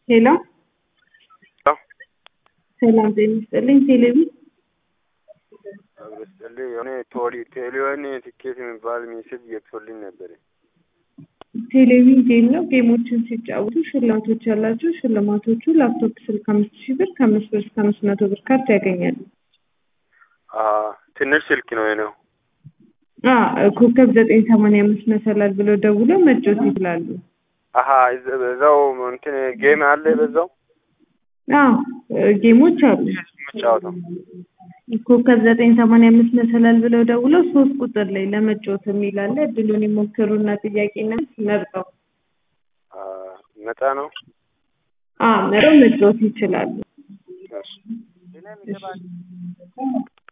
ሄሎ ሄሎ ሰላም ጤና ይስጥልኝ። ቴሌቪ አብረስጥልኝ የሆነ ቶሊ ቴሌዮን ትኬት የሚባል ሜሴጅ ገብቶልኝ ነበር። ቴሌቪዥን ጌም ነው። ጌሞችን ሲጫወቱ ሽልማቶች ያላቸው ሽልማቶቹ ላፕቶፕ ስልክ አምስት ሺህ ብር ከአምስት ብር እስከ አምስት መቶ ብር ካርድ ያገኛሉ። አ ትንሽ ስልክ ነው የኔው። አ ኮከብ ዘጠኝ ሰማንያ አምስት መሰላል ብለው ደውለው መጫወት ይችላሉ። አሀ እዛ- በዛው እንትን ጌም አለ በዛው አ ጌሞች አሉ። የምጫወተው ኮከብ ዘጠኝ ሰማንያ አምስት መሰላል ብለው ደውለው ሶስት ቁጥር ላይ ለመጫወት የሚል አለ። እድሉን ይሞክሩና ጥያቄና መልስ መርጠው አ ነፃ ነው። አ መርጠው መጫወት ይችላሉ። እሺ